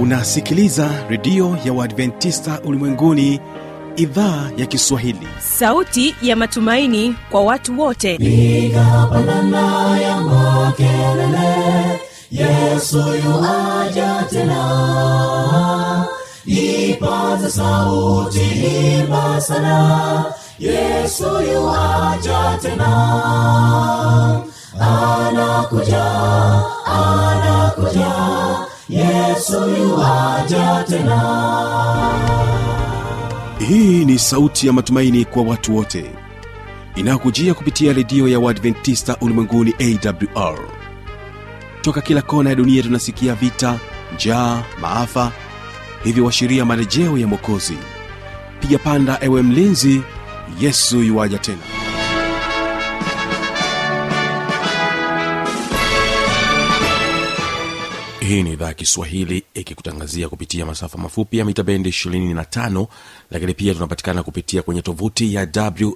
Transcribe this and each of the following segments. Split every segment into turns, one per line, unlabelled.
unasikiliza redio ya uadventista ulimwenguni idhaa ya kiswahili
sauti ya matumaini kwa watu wote
piga pandana ya makelele yesu yuaja tena ipaza sauti himba sana yesu yuaja tena anakuja anakuja yesu yuaja tena
hii ni sauti ya matumaini kwa watu wote inayokujia kupitia redio ya uadventista ulimwenguni awr toka kila kona ya dunia tunasikia vita njaa maafa hivyo washiria marejeo ya mwokozi piga panda ewe mlinzi yesu yuwaja tena hii ni idhaa ya kiswahili ikikutangazia kupitia masafa mafupi ya mita bendi 25 lakini pia tunapatikana kupitia kwenye tovuti ya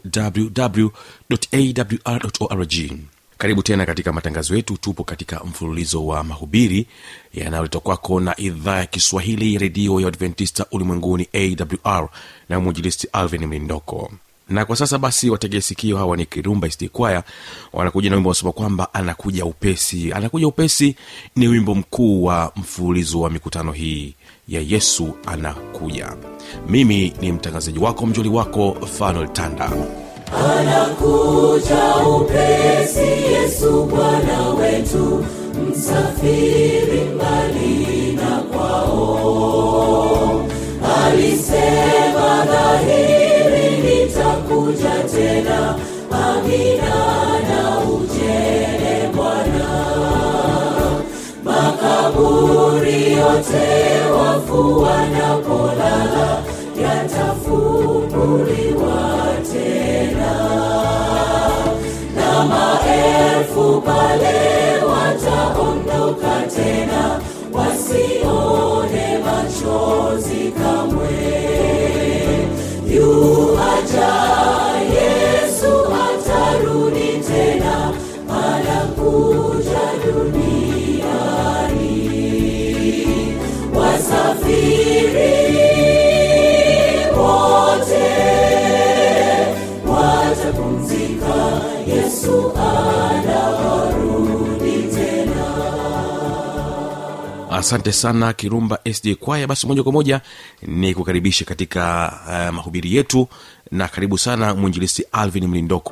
wwwawrorg karibu tena katika matangazo yetu tupo katika mfululizo wa mahubiri yanayoletwa kwako na idhaa ya kiswahili ya redio ya adventista ulimwenguni awr na mwinjilisti alvin mlindoko na kwa sasa basi wategee sikio hawa ni kirumba istikwaya wanakuja na wimbo wasema kwamba anakuja upesi anakuja upesi ni wimbo mkuu wa mfululizo wa mikutano hii ya yesu anakuja mimi ni mtangazaji wako mjoli wako fanuel tanda
anakuja upesi yesu bwana wetu msafiri mbali na kwao alisema dhahiri nitakuja tena amina na ujele bwana makaburi yote wafu wanapolala yatafunguliwa tena na maelfu pale wataondoka tena wasione machozi kamwe yuaja yesu atarudi tena anakuja duniani wasafiri wote watapumzika yesu anarudi tena
asante sana kirumba sd kwaya basi moja kwa moja ni kukaribisha katika uh, mahubiri yetu na karibu sana mwinjilisti alvin mlindoko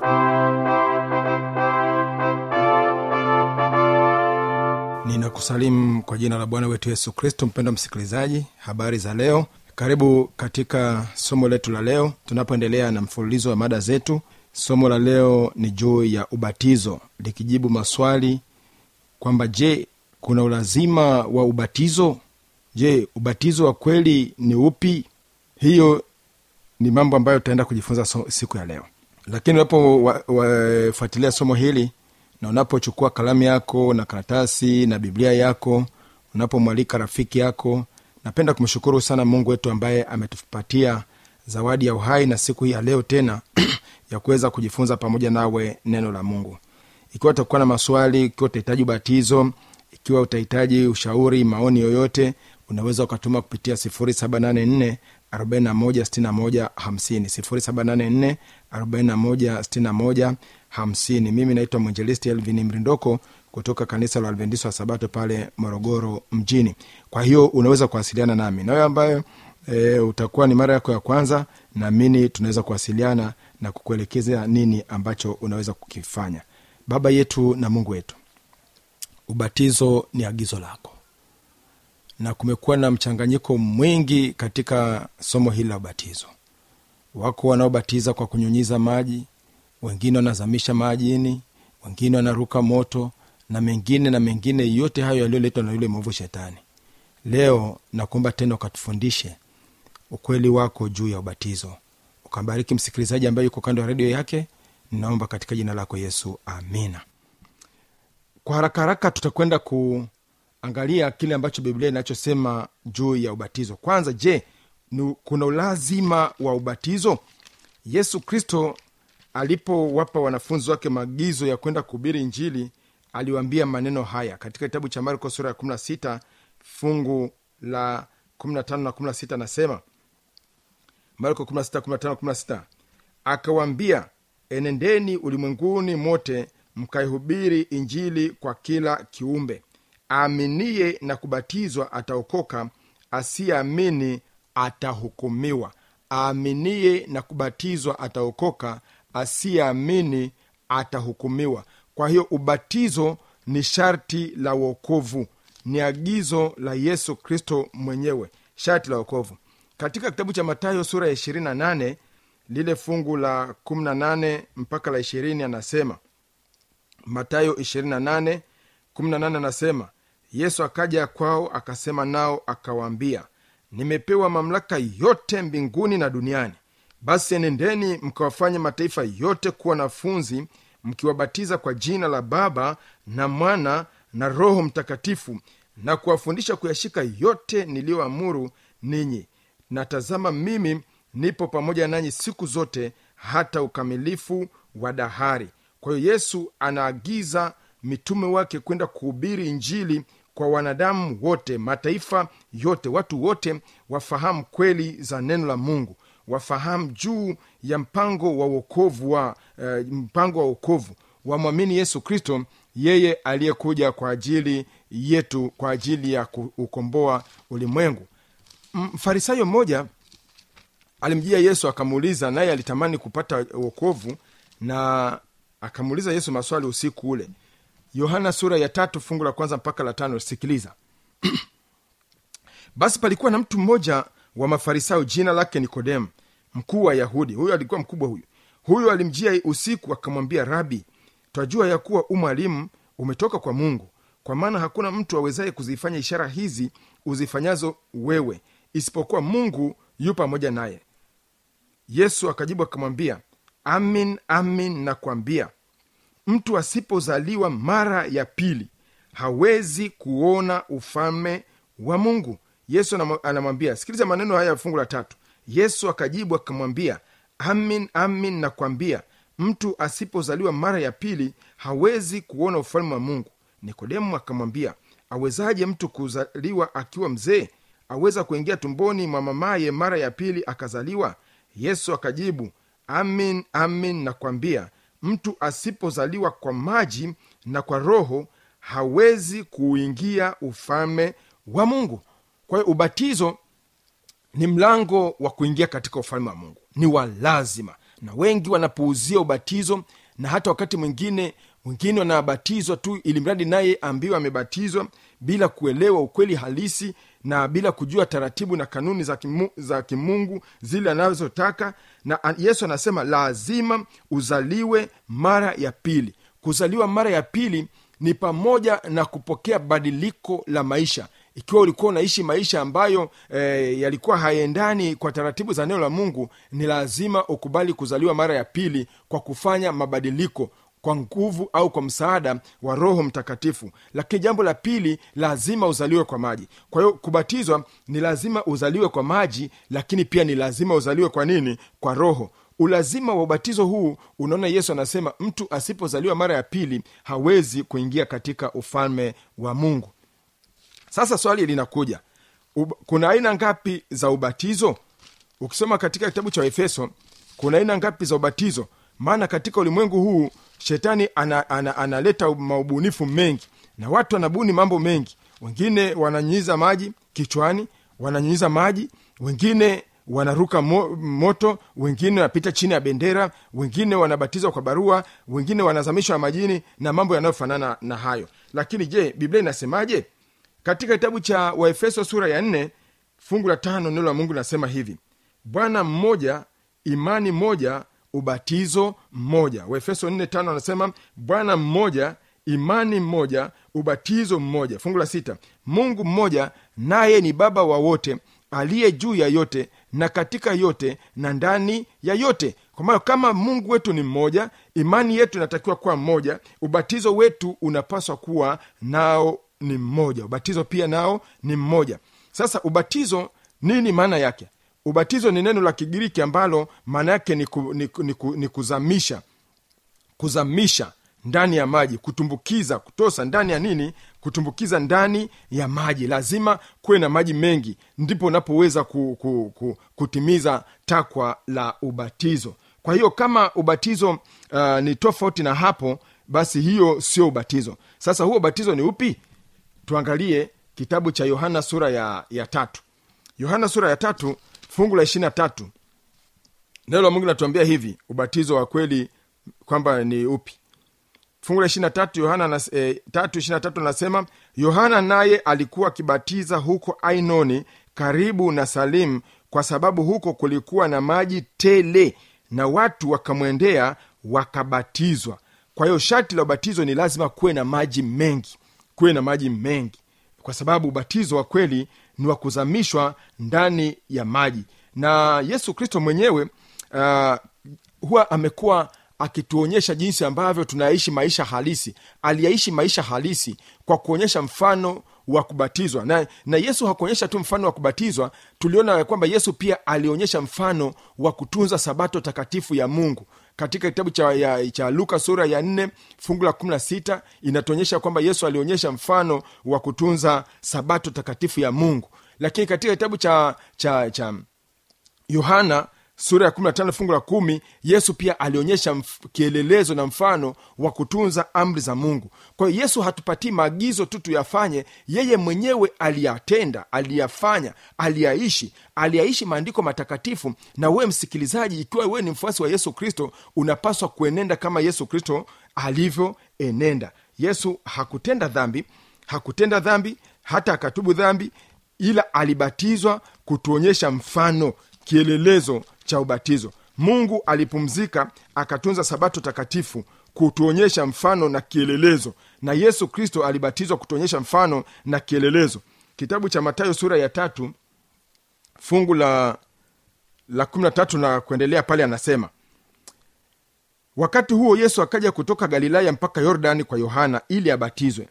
ninakusalimu kwa jina la bwana wetu yesu kristo mpendo msikilizaji habari za leo karibu katika somo letu la leo tunapoendelea na mfululizo wa mada zetu somo la leo ni juu ya ubatizo likijibu maswali kwamba je kuna ulazima wa ubatizo je ubatizo wa kweli ni upi hiyo ni mambo ambayo tutaenda kujifunza so, siku ya leo lakini unapofuatilia somo hili na unapochukua kalamu yako na karatasi na biblia yako unapomwalika rafiki yako napenda kumshukuru sana mungu wetu ambaye ametupatia zawadi ya uhai na siku hii ya leo tena ya kuweza kujifunza pamoja nawe neno la mungu ikiwa utakuwa na maswali ikiwa utahitaji ubatizo ikiwa utahitaji ushauri maoni yoyote unaweza ukatuma kupitia 784 416150 784 416150 mimi naitwa mwinjelisti elvin mrindoko kutoka kanisa la adventista wa sabato pale morogoro mjini kwa hiyo unaweza kuwasiliana nami nawe ambayo e, utakuwa ni mara yako ya kwanza naamini tunaweza kuwasiliana na kukuelekeza nini ambacho unaweza kukifanya baba yetu na mungu wetu ubatizo ni agizo lako na kumekuwa na mchanganyiko mwingi katika somo hili la ubatizo wako wanaobatiza kwa kunyunyiza maji wengine wanazamisha majini wengine wanaruka moto na mengine na mengine yote hayo yaliyoletwa na yule mwovu shetani leo nakuomba tena ukatufundishe ukweli wako juu ya ubatizo ukambariki msikilizaji ambaye yuko kando ya redio yake ninaomba katika jina lako yesu amina kwa haraka haraka tutakwenda kuangalia kile ambacho biblia inachosema juu ya ubatizo kwanza je ni, kuna ulazima wa ubatizo yesu kristo alipowapa wanafunzi wake maagizo ya kwenda kuhubiri injili aliwaambia maneno haya katika kitabu cha marko sura ya 16 fungu la 15 na 16 nasema marko 16, 15, 16 akawaambia enendeni ulimwenguni mote mkaihubiri injili kwa kila kiumbe aaminie na kubatizwa ataokoka asiyeamini atahukumiwa aaminie na kubatizwa ataokoka asiyeamini atahukumiwa kwa hiyo ubatizo ni sharti la uokovu ni agizo la yesu kristo mwenyewe sharti la uokovu katika kitabu cha matayo sura ya 28 lile fungu la 18 mpaka la 20 anasema matayo 28 18 anasema yesu akaja kwao akasema nao akawaambia nimepewa mamlaka yote mbinguni na duniani basi enendeni mkawafanye mataifa yote kuwa wanafunzi mkiwabatiza kwa jina la baba na mwana na roho mtakatifu na kuwafundisha kuyashika yote niliyoamuru ninyi na tazama mimi nipo pamoja nanyi siku zote hata ukamilifu wa dahari kwa hiyo yesu anaagiza mitume wake kwenda kuhubiri injili kwa wanadamu wote mataifa yote watu wote wafahamu kweli za neno la mungu wafahamu juu ya mpango wa uokovu wa uh, mpango wa uokovu wamwamini yesu kristo yeye aliyekuja kwa ajili yetu kwa ajili ya kuukomboa ulimwengu mfarisayo mmoja alimjia yesu akamuuliza naye alitamani kupata uokovu na akamuuliza yesu maswali usiku ule yohana sura ya tatu fungu la kwanza mpaka la tano sikiliza basi palikuwa na mtu mmoja wa mafarisayo jina lake nikodemu mkuu wa yahudi huyo alikuwa mkubwa huyu huyo alimjia usiku akamwambia rabi twajua ya kuwa umwalimu umetoka kwa mungu kwa maana hakuna mtu awezaye kuzifanya ishara hizi uzifanyazo wewe isipokuwa mungu yu pamoja naye yesu akajibu akamwambia amin amin nakwambia mtu asipozaliwa mara ya pili hawezi kuona ufalme wa mungu yesu anamwambia sikiliza maneno haya ya fungu la tatu yesu akajibu akamwambia amin amin nakwambia mtu asipozaliwa mara ya pili hawezi kuona ufalme wa mungu nikodemu akamwambia awezaje mtu kuzaliwa akiwa mzee aweza kuingia tumboni mwa mamaye mara ya pili akazaliwa yesu akajibu amin amin nakwambia mtu asipozaliwa kwa maji na kwa roho hawezi kuingia ufalme wa mungu kwa hiyo ubatizo ni mlango wa kuingia katika ufalme wa mungu ni wa lazima na wengi wanapuuzia ubatizo na hata wakati mwingine wengine wanabatizwa tu ili mradi naye ambiwa amebatizwa bila kuelewa ukweli halisi na bila kujua taratibu na kanuni za, kimu, za kimungu zile anazotaka na yesu anasema lazima uzaliwe mara ya pili kuzaliwa mara ya pili ni pamoja na kupokea badiliko la maisha ikiwa ulikuwa unaishi maisha ambayo e, yalikuwa hayaendani kwa taratibu za neno la mungu ni lazima ukubali kuzaliwa mara ya pili kwa kufanya mabadiliko kwa nguvu au kwa msaada wa roho mtakatifu lakini jambo la pili lazima uzaliwe kwa maji kwa hiyo kubatizwa ni lazima uzaliwe kwa maji lakini pia ni lazima uzaliwe kwa nini kwa roho ulazima wa ubatizo huu unaona yesu anasema mtu asipozaliwa mara ya pili hawezi kuingia katika ufalme wa mungu sasa swali linakuja Ub, kuna aina ngapi za ubatizo ukisoma katika kitabu cha efeso kuna aina ngapi za ubatizo maana katika ulimwengu huu shetani analeta ana, ana, ana maubunifu mengi na watu wanabuni mambo mengi wengine wananyunyiza maji kichwani wananyunyiza maji wengine wanaruka mo, moto wengine wanapita chini ya bendera wengine wanabatizwa kwa barua wengine wanazamishwa majini na mambo yanayofanana na hayo lakini je biblia inasemaje katika kitabu cha waefeso sura ya nne fungu la tano neno la mungu linasema hivi bwana mmoja imani moja ubatizo mmoja waefeso 45 anasema bwana mmoja imani mmoja ubatizo mmoja fungu la sita mungu mmoja naye ni baba wa wote aliye juu ya yote na katika yote na ndani ya yote kwa maana kama mungu wetu ni mmoja imani yetu inatakiwa kuwa mmoja ubatizo wetu unapaswa kuwa nao ni mmoja ubatizo pia nao ni mmoja sasa ubatizo nini maana yake ubatizo ni neno la kigiriki ambalo maana yake ni, ku, ni, ni, ni kuzamisha kuzamisha ndani ya maji kutumbukiza kutosa ndani ya nini kutumbukiza ndani ya maji lazima kuwe na maji mengi ndipo unapoweza ku, ku, ku, kutimiza takwa la ubatizo kwa hiyo kama ubatizo uh, ni tofauti na hapo basi hiyo sio ubatizo sasa huo ubatizo ni upi tuangalie kitabu cha yohana sura ya, ya tatu yohana sura ya tatu fungu la ishirina tatu neno la mungu linatuambia hivi ubatizo wa kweli kwamba ni upi fungu la ishirina tatu yohana na, e, tatu ishirina tatu anasema yohana naye alikuwa akibatiza huko ainoni karibu na salimu kwa sababu huko kulikuwa na maji tele na watu wakamwendea wakabatizwa kwa hiyo sharti la ubatizo ni lazima kuwe na maji mengi kuwe na maji mengi kwa sababu ubatizo wa kweli ni wa kuzamishwa ndani ya maji na yesu kristo mwenyewe uh, huwa amekuwa akituonyesha jinsi ambavyo tunaishi maisha halisi aliyaishi maisha halisi kwa kuonyesha mfano wa kubatizwa na, na yesu hakuonyesha tu mfano wa kubatizwa tuliona ya kwamba yesu pia alionyesha mfano wa kutunza sabato takatifu ya mungu katika kitabu cha, ya, cha luka sura ya nne fungu la kumi na sita inatuonyesha kwamba yesu alionyesha mfano wa kutunza sabato takatifu ya mungu lakini katika kitabu cha cha cha yohana sura ya 15 fungu la kumi yesu pia alionyesha mf- kielelezo na mfano wa kutunza amri za mungu kwa hiyo yesu hatupatii maagizo tu tuyafanye yeye mwenyewe aliyatenda aliyafanya aliyaishi aliyaishi maandiko matakatifu na wewe msikilizaji ikiwa wewe ni mfuasi wa yesu kristo unapaswa kuenenda kama yesu kristo alivyoenenda yesu hakutenda dhambi hakutenda dhambi hata akatubu dhambi ila alibatizwa kutuonyesha mfano kielelezo cha ubatizo mungu alipumzika akatunza sabato takatifu kutuonyesha mfano na kielelezo na yesu kristo alibatizwa kutuonyesha mfano na kielelezo kitabu cha matayo sura ya tatu fungu la la kumi na tatu na kuendelea pale anasema wakati huo yesu akaja kutoka galilaya mpaka yordani kwa yohana ili abatizwe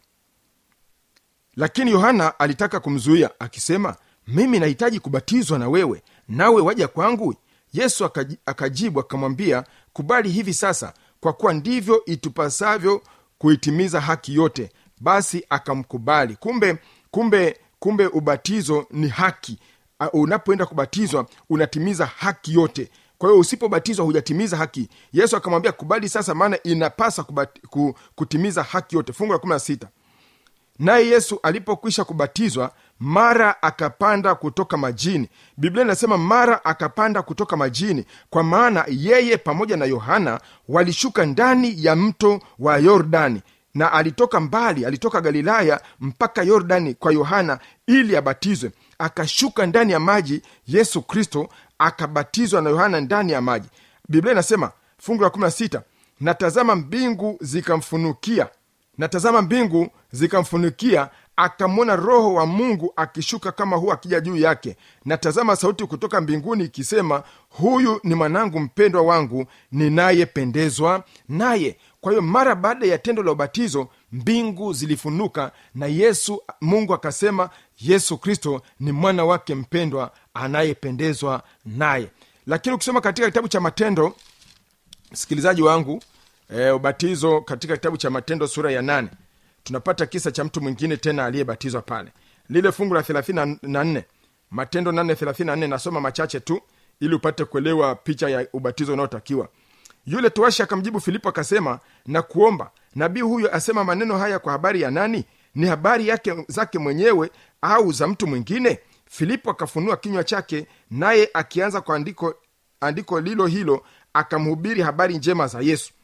lakini yohana alitaka kumzuia akisema mimi nahitaji kubatizwa na wewe nawe waja kwangu yesu akaji- akajibu akamwambia kubali hivi sasa kwa kuwa ndivyo itupasavyo kuitimiza haki yote basi akamkubali kumbe kumbe kumbe ubatizo ni haki Uh, unapoenda kubatizwa unatimiza haki yote kwa hiyo usipobatizwa hujatimiza haki yesu akamwambia kubali sasa maana inapasa kubati, ku, kutimiza haki yote fungu la 16 naye yesu alipokwisha kubatizwa mara akapanda kutoka majini biblia inasema mara akapanda kutoka majini kwa maana yeye pamoja na yohana walishuka ndani ya mto wa yordani na alitoka mbali alitoka galilaya mpaka yordani kwa yohana ili abatizwe akashuka ndani ya maji yesu kristo akabatizwa na yohana ndani ya maji biblia inasema fungu la 16 na tazama mbingu zikamfunukia na tazama mbingu zikamfunikia akamwona roho wa mungu akishuka kama huwa akija juu yake na tazama sauti kutoka mbinguni ikisema huyu ni mwanangu mpendwa wangu ninayependezwa naye kwa hiyo mara baada ya tendo la ubatizo mbingu zilifunuka na yesu mungu akasema yesu kristo ni mwana wake mpendwa anayependezwa naye lakini ukisoma katika kitabu cha matendo msikilizaji wangu e, ubatizo katika kitabu cha matendo sura ya nane tunapata kisa cha mtu mwingine tena aliyebatizwa pale lile fungu la 34 matendo 834 nasoma machache tu ili upate kuelewa picha ya ubatizo unaotakiwa yule toashi akamjibu filipo akasema na kuomba nabii huyo asema maneno haya kwa habari ya nani ni habari yake zake mwenyewe au za mtu mwingine filipo akafunua kinywa chake naye akianza kwa andiko andiko lilo hilo akamhubiri habari njema za yesu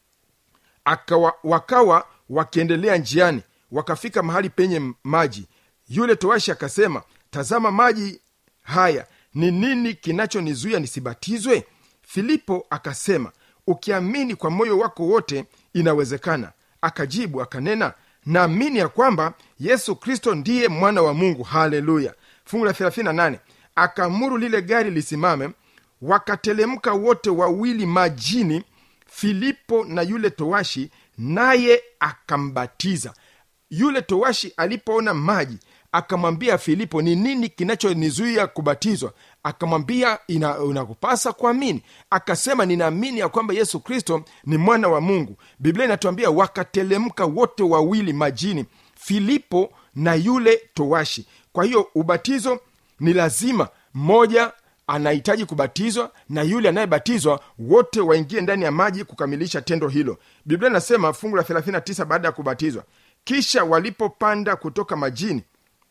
akawa, wakawa wakiendelea njiani wakafika mahali penye maji yule toashi akasema tazama maji haya ni nini kinachonizuia nisibatizwe filipo akasema ukiamini kwa moyo wako wote inawezekana akajibu akanena naamini ya kwamba yesu kristo ndiye mwana wa mungu haleluya fungu la 38 akaamuru lile gari lisimame wakatelemka wote wawili majini filipo na yule towashi naye akambatiza yule towashi alipoona maji akamwambia filipo ni nini kinachonizuia kubatizwa akamwambia ina- inakupasa kuamini akasema ninaamini ya kwamba yesu kristo ni mwana wa mungu biblia inatuambia wakatelemka wote wawili majini filipo na yule towashi kwa hiyo ubatizo ni lazima mmoja anahitaji kubatizwa na yule anayebatizwa wote waingie ndani ya maji kukamilisha tendo hilo biblia inasema fungu la 39 baada ya kubatizwa kisha walipopanda kutoka majini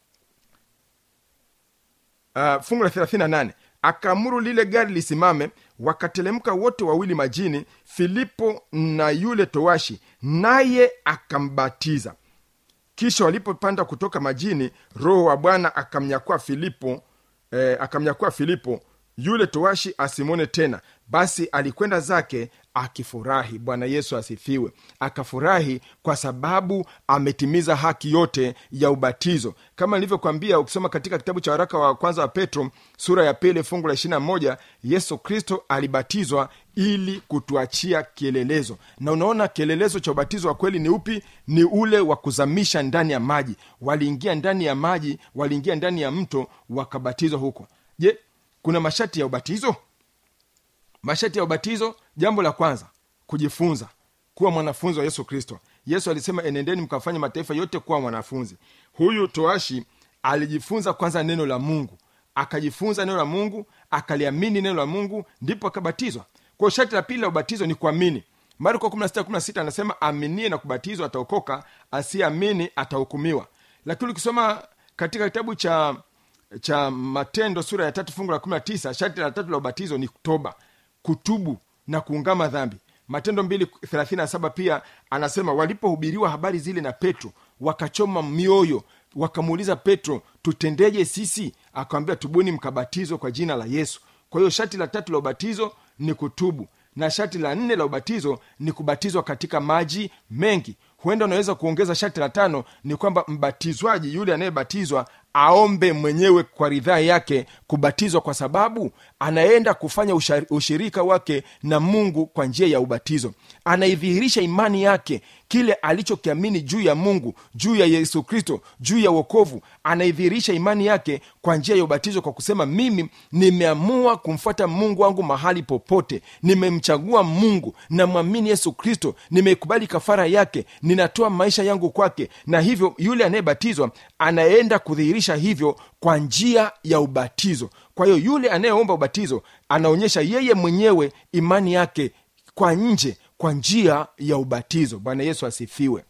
uh, fungu la 38 akaamuru lile gari lisimame wakatelemka wote wawili majini filipo na yule towashi naye akambatiza kisha walipopanda kutoka majini roho wa bwana akamnyakua filipo eh, akamnyakua filipo yule towashi asimwone tena basi alikwenda zake akifurahi bwana yesu asifiwe akafurahi kwa sababu ametimiza haki yote ya ubatizo kama nilivyokwambia ukisoma katika kitabu cha waraka wa kwanza wa petro sura ya pili fungu la ishirina moja yesu kristo alibatizwa ili kutuachia kielelezo na unaona kielelezo cha ubatizo wa kweli ni upi ni ule wa kuzamisha ndani ya maji waliingia ndani ya maji waliingia ndani ya mto wakabatizwa huko je kuna masharti ya ubatizo masharti ya ubatizo jambo la kwanza kujifunza kuwa mwanafunzi wa yesu kristo yesu alisema enendeni mkafanya mataifa yote kuwa mwanafunzi huyu toashi alijifunza kwanza neno la mungu akajifunza neno la mungu akaliamini neno la mungu ndipo akabatizwa kwa sharti la pili la ubatizo ni kuamini marko 16 anasema aminie na kubatizwa ataokoka asiyeamini atahukumiwa lakini ukisoma katika kitabu cha cha matendo sura ya tatu fungu la 19 sharti la tatu la ubatizo ni toba kutubu na kuungama dhambi matendo 237 pia anasema walipohubiriwa habari zile na petro wakachoma mioyo wakamuuliza petro tutendeje sisi akawambia tubuni mkabatizwa kwa jina la yesu kwa hiyo shati la tatu la ubatizo ni kutubu na shati la nne la ubatizo ni kubatizwa katika maji mengi huenda unaweza kuongeza shati la tano ni kwamba mbatizwaji yule anayebatizwa aombe mwenyewe kwa ridhaa yake kubatizwa kwa sababu anaenda kufanya usha- ushirika wake na mungu kwa njia ya ubatizo anaidhihirisha imani yake kile alichokiamini juu ya mungu juu ya yesu kristo juu ya uokovu anaidhihirisha imani yake kwa njia ya ubatizo kwa kusema mimi nimeamua kumfuata mungu wangu mahali popote nimemchagua mungu namwamini yesu kristo nimeikubali kafara yake ninatoa maisha yangu kwake na hivyo yule anayebatizwa anaenda kudhihirisha hivyo kwa njia ya ubatizo kwa hiyo yule anayeomba ubatizo anaonyesha yeye mwenyewe imani yake kwa nje kwa njia ya ubatizo bwana yesu asifiwe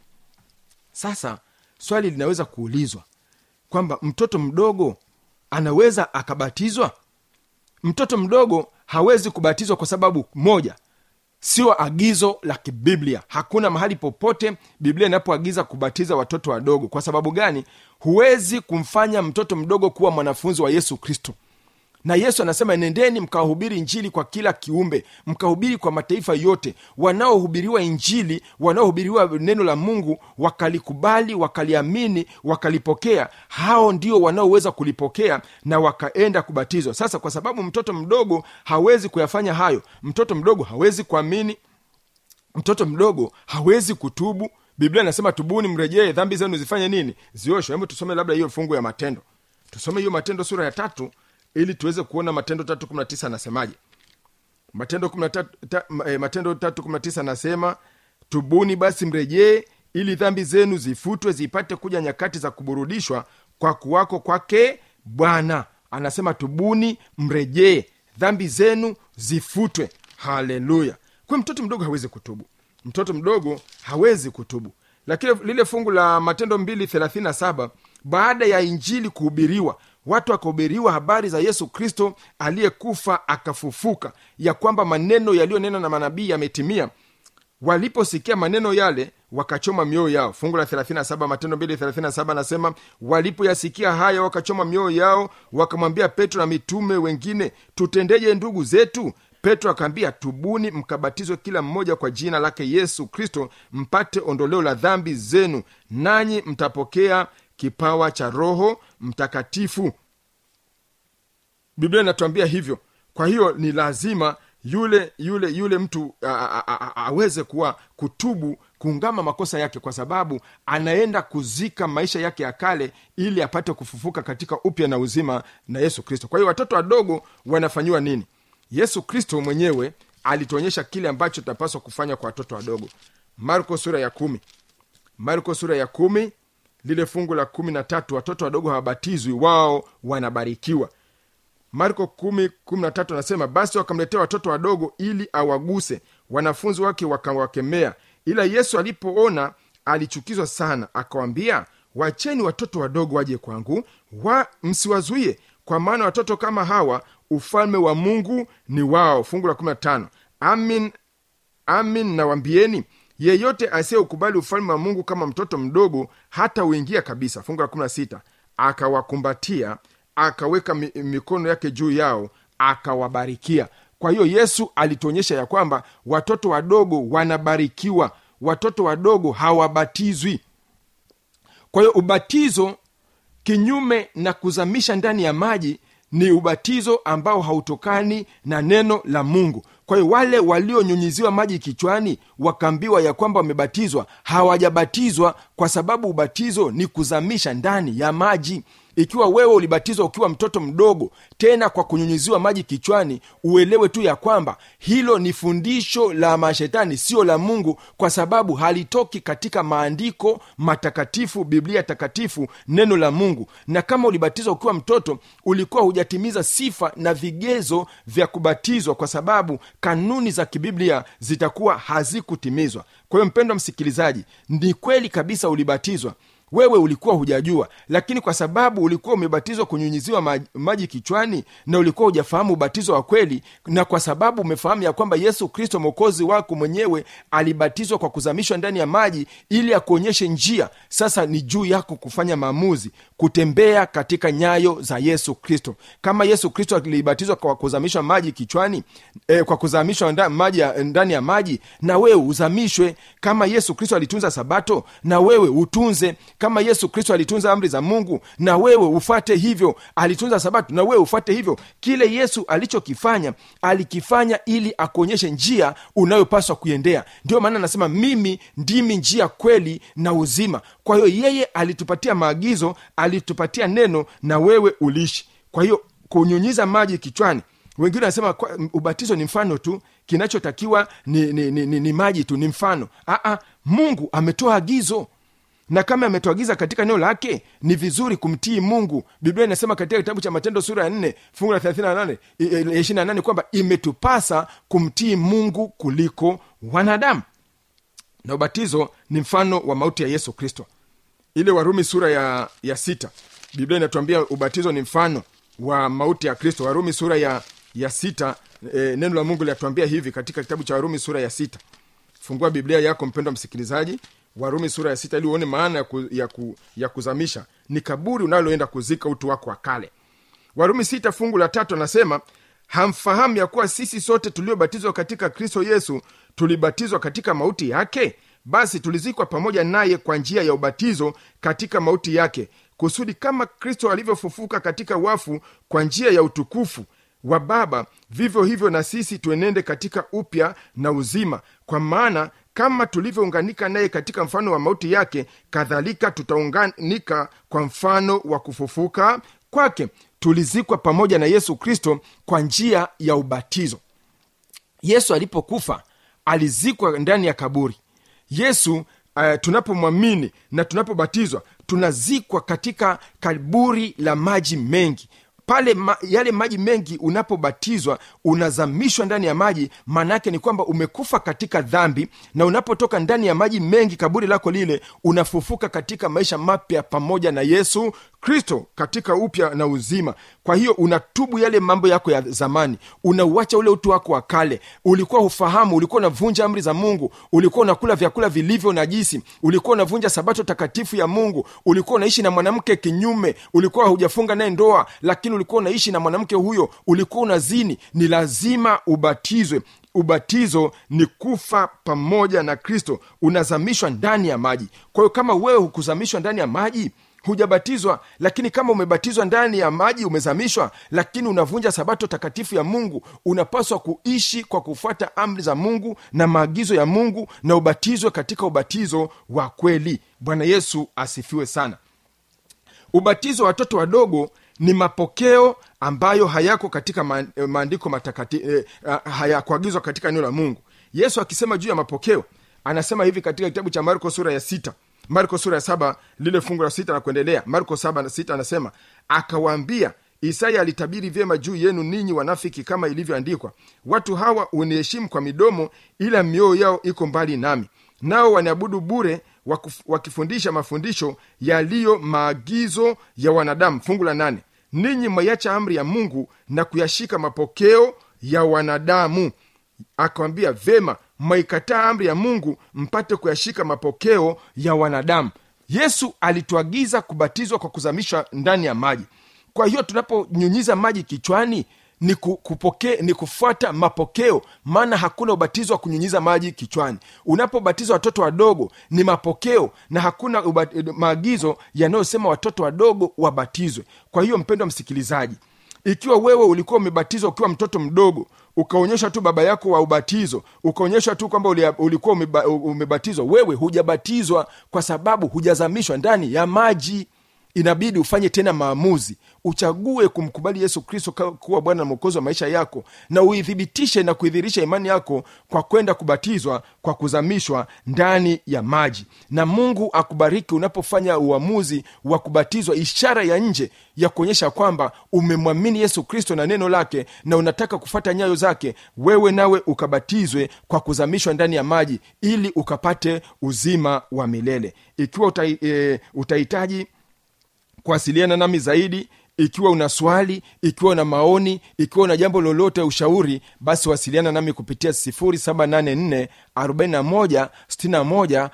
sasa swali linaweza kuulizwa kwamba mtoto mdogo anaweza akabatizwa mtoto mdogo hawezi kubatizwa kwa sababu moja sio agizo la kibiblia hakuna mahali popote biblia inapoagiza kubatiza watoto wadogo kwa sababu gani huwezi kumfanya mtoto mdogo kuwa mwanafunzi wa yesu kristo na yesu anasema nendeni mkawahubiri injili kwa kila kiumbe mkahubiri kwa mataifa yote wanaohubiriwa injili wanaohubiriwa neno la mungu wakalikubali wakaliamini wakalipokea hao ndio wanaoweza kulipokea na wakaenda kubatizwa sasa kwa sababu mtoto mdogo hawezi kuyafanya hayo mtoto mdogo hawezi kuamini mtoto mdogo hawezi kutubu biblia inasema tubuni mrejee dhambi zenu zifanye nini zioshwe hebu tusome labda hiyo fungu ya matendo tusome hiyo matendo sura ya tatu ili tuweze kuona matendo tatu kumi na tisa anasemaje matendo kumi na tatu- ta- ma- eh, matendo tatu kumi na tisa anasema tubuni basi mrejee ili dhambi zenu zifutwe zipate kuja nyakati za kuburudishwa kwa kuwako kwake bwana anasema tubuni mrejee dhambi zenu zifutwe haleluya kwa mtoto mdogo hawezi kutubu mtoto mdogo hawezi kutubu lakini lile fungu la matendo 237 baada ya injili kuhubiriwa watu wakahubiriwa habari za yesu kristo aliyekufa akafufuka ya kwamba maneno yaliyonenwa na manabii yametimia waliposikia maneno yale wakachoma mioyo yao fungu la 37 matendo 237 anasema walipoyasikia haya wakachoma mioyo yao wakamwambia petro na mitume wengine tutendeje ndugu zetu petro akaambia tubuni mkabatizwe kila mmoja kwa jina lake yesu kristo mpate ondoleo la dhambi zenu nanyi mtapokea kipawa cha roho mtakatifu biblia inatuambia hivyo kwa hiyo ni lazima yule yule yule mtu a- a- a- a- aweze kuwa kutubu kuungama makosa yake kwa sababu anaenda kuzika maisha yake ya kale ili apate kufufuka katika upya na uzima na yesu kristo kwa hiyo watoto wadogo wanafanyiwa nini yesu kristo mwenyewe alituonyesha kile ambacho tunapaswa kufanya kwa watoto wadogo marko sura ya kumi marko sura ya kumi lile fungu la kumi na tatu watoto wadogo hawabatizwi wao wanabarikiwa marko kumi kumi na tatu anasema basi wakamletea watoto wadogo ili awaguse wanafunzi wake wakawakemea ila yesu alipoona alichukizwa sana akawambia wacheni watoto wadogo waje kwangu wa msiwazuie kwa maana watoto kama hawa ufalme wa mungu ni wao fungu la 15 amin amin nawambieni yeyote asiyeukubali ufalme wa mungu kama mtoto mdogo hata uingia kabisa fungu la 16 akawakumbatia akaweka mi, mikono yake juu yao akawabarikia kwa hiyo yesu alituonyesha ya kwamba watoto wadogo wanabarikiwa watoto wadogo hawabatizwi kwa hiyo ubatizo kinyume na kuzamisha ndani ya maji ni ubatizo ambao hautokani na neno la mungu kwa hiyo wale walionyunyiziwa maji kichwani wakaambiwa ya kwamba wamebatizwa hawajabatizwa kwa sababu ubatizo ni kuzamisha ndani ya maji ikiwa wewe ulibatizwa ukiwa mtoto mdogo tena kwa kunyunyiziwa maji kichwani uelewe tu ya kwamba hilo ni fundisho la mashetani sio la mungu kwa sababu halitoki katika maandiko matakatifu biblia takatifu neno la mungu na kama ulibatizwa ukiwa mtoto ulikuwa hujatimiza sifa na vigezo vya kubatizwa kwa sababu kanuni za kibiblia zitakuwa hazikutimizwa kwa hiyo mpendwa msikilizaji ni kweli kabisa ulibatizwa wewe ulikuwa hujajua lakini kwa sababu ulikuwa umebatizwa kunyunyiziwa maji, maji kichwani na ulikuwa hujafahamu ubatizo wa kweli na kwa sababu umefahamu ya kwamba yesu kristo mwokozi wako mwenyewe alibatizwa kwa kuzamishwa ndani ya maji ili akuonyeshe njia sasa ni juu yako kufanya maamuzi kutembea katika nyayo za yesu kristo kama yesu kristo alibatizwa kwa kuzamishwa maji kichwani eh, kwa kuzamishwa nda, maji ya, ndani ya maji na wewe uzamishwe kama yesu kristo alitunza sabato na wewe utunze kama yesu kristo alitunza amri za mungu na wewe ufate hivyo alitunza sabato na wewe ufate hivyo kile yesu alichokifanya alikifanya ili akuonyeshe njia unayopaswa kuiendea ndio maana anasema mimi ndimi njia kweli na uzima kwa hiyo yeye alitupatia maagizo alitupatia neno na wewe uliishi kwa hiyo kunyunyiza maji kichwani wengine wanasema kwa- ubatizo ni mfano tu kinachotakiwa ni, ni, ni, ni, ni maji tu ni mfano Aa, mungu ametoa agizo na kama ametuagiza katika neno lake ni vizuri kumtii mungu biblia inasema katika kitabu cha matendo sura ya 4 fungu la 38 i- i- 28 kwamba imetupasa kumtii mungu kuliko wanadamu na ubatizo ni mfano wa mauti ya yesu kristo ile warumi sura ya, ya sita biblia inatuambia ubatizo ni mfano wa mauti ya kristo warumi sura ya, ya sita e, neno la mungu linatuambia hivi katika kitabu cha warumi sura ya sita fungua biblia yako mpendwa msikilizaji warumi sura ya sita ili uone maana ya, ku, ya, ku, ya kuzamisha ni kaburi unaloenda kuzika utu wako wa kale warumi sita fungu la tatu anasema hamfahamu ya kuwa sisi sote tuliobatizwa katika kristo yesu tulibatizwa katika mauti yake basi tulizikwa pamoja naye kwa njia ya ubatizo katika mauti yake kusudi kama kristo alivyofufuka katika wafu kwa njia ya utukufu wa baba vivyo hivyo na sisi tuenende katika upya na uzima kwa maana kama tulivyounganika naye katika mfano wa mauti yake kadhalika tutaunganika kwa mfano wa kufufuka kwake tulizikwa pamoja na yesu kristo kwa njia ya ubatizo yesu alipokufa alizikwa ndani ya kaburi yesu uh, tunapomwamini na tunapobatizwa tunazikwa katika kaburi la maji mengi pale ma, yale maji mengi unapobatizwa unazamishwa ndani ya maji maanaake ni kwamba umekufa katika dhambi na unapotoka ndani ya maji mengi kaburi lako lile unafufuka katika maisha mapya pamoja na yesu kristo katika upya na uzima kwa hiyo unatubu yale mambo yako ya zamani unauacha ule utu wako wa kale ulikuwa hufahamu ulikuwa unavunja amri za mungu ulikuwa unakula vyakula vilivyo najisi ulikuwa unavunja sabato takatifu ya mungu ulikuwa unaishi na mwanamke kinyume ulikuwa hujafunga naye ndoa lakini ulikuwa unaishi na mwanamke huyo ulikuwa unazini ni lazima ubatizwe ubatizo ni kufa pamoja na kristo unazamishwa ndani ya maji kwa hiyo kama wewe hukuzamishwa ndani ya maji hujabatizwa lakini kama umebatizwa ndani ya maji umezamishwa lakini unavunja sabato takatifu ya mungu unapaswa kuishi kwa kufuata amri za mungu na maagizo ya mungu na ubatizwe katika ubatizo wa kweli bwana yesu asifiwe sana ubatizo wa watoto wadogo ni mapokeo ambayo hayako katika ma- eh, maandiko matakati eh, ah, hayakuagizwa katika neno la mungu yesu akisema juu ya mapokeo anasema hivi katika kitabu cha marko sura ya sita marko sura ya saba lile fungu la sita na kuendelea marko saba na sita anasema akawaambia isaya alitabiri vyema juu yenu ninyi wanafiki kama ilivyoandikwa watu hawa uniheshimu kwa midomo ila mioyo yao iko mbali nami nao waniabudu bure wakuf- wakifundisha mafundisho yaliyo maagizo ya wanadamu fungu la nane ninyi mwaiacha amri ya mungu na kuyashika mapokeo ya wanadamu akawambia vema mwaikataa amri ya mungu mpate kuyashika mapokeo ya wanadamu yesu alituagiza kubatizwa kwa kuzamishwa ndani ya maji kwa hiyo tunaponyunyiza maji kichwani ni, ku, kupoke, ni kufuata mapokeo maana hakuna ubatizo wa kunyunyiza maji kichwani unapobatiza watoto wadogo ni mapokeo na hakuna uba, maagizo yanayosema watoto wadogo wabatizwe kwa hiyo mpendwa msikilizaji ikiwa wewe ulikuwa umebatizwa ukiwa mtoto mdogo ukaonyesha tu baba yako wa ubatizo ukaonyesha tu kwamba ulia- ulikuwa umeba, umebatizwa wewe hujabatizwa kwa sababu hujazamishwa ndani ya maji inabidi ufanye tena maamuzi uchague kumkubali yesu kristo ka- kuwa bwana na mwokozi wa maisha yako na uithibitishe na kuidhirisha imani yako kwa kwenda kubatizwa kwa kuzamishwa ndani ya maji na mungu akubariki unapofanya uamuzi wa kubatizwa ishara ya nje ya kuonyesha kwamba umemwamini yesu kristo na neno lake na unataka kufata nyayo zake wewe nawe ukabatizwe kwa kuzamishwa ndani ya maji ili ukapate uzima wa milele ikiwa utai, e, utahitaji kuwasiliana nami zaidi ikiwa una swali ikiwa una maoni ikiwa una jambo lolote ushauri basi wasiliana nami kupitia 784 41 61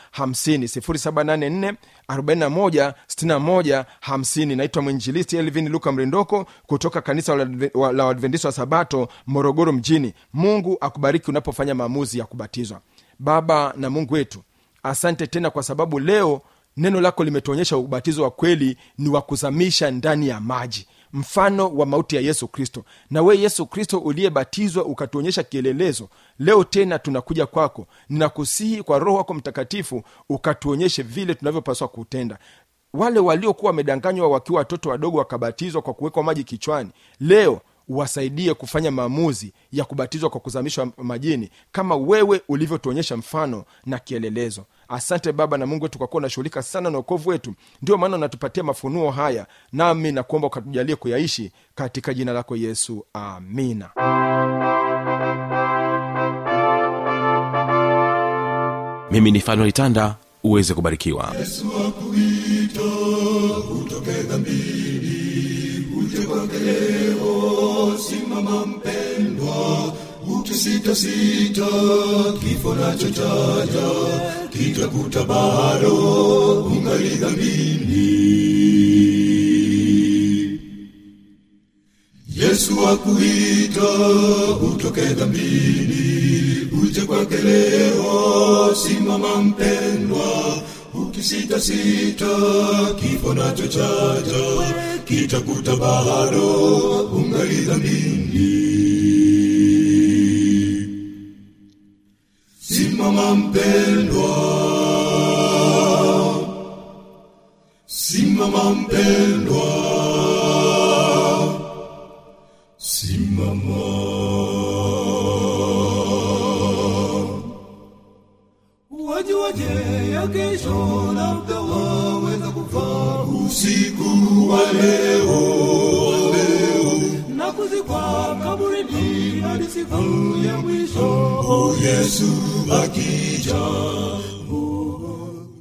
50 784 41 61 naitwa mwinjilisti elvin luka mrindoko kutoka kanisa la Adve- wa- la uadventista wa sabato morogoro mjini mungu akubariki unapofanya maamuzi ya kubatizwa baba na mungu wetu asante tena kwa sababu leo neno lako limetuonyesha ubatizo wa kweli ni wa kuzamisha ndani ya maji mfano wa mauti ya yesu kristo na we yesu kristo uliyebatizwa ukatuonyesha kielelezo leo tena tunakuja kwako ninakusihi kwa roho wako mtakatifu ukatuonyeshe vile tunavyopaswa kutenda wale waliokuwa wamedanganywa wakiwa watoto wadogo wakabatizwa kwa kuwekwa maji kichwani leo wasaidie kufanya maamuzi ya kubatizwa kwa kuzamishwa majini kama wewe ulivyotuonyesha mfano na kielelezo asante baba na mungu wetu kwa kuwa unashughulika sana na ukovu wetu ndio maana unatupatia mafunuo haya nami nakuomba ukatujalie kuyaishi katika jina lako yesu amina
mimi ni fanuel tanda uweze kubarikiwa
yesu akuita utoke dhambini uje kwake leo simama mpendwa ukisitasita kifo nacho chaja kitakuta bado ungali dhambini simama mpendwa simama mpendwa simama
wajuaje ya kesho labda waweza kufaa
usiku wa leo
na kuzikwa kaburini hadi siku ya mwisho
o yesu akija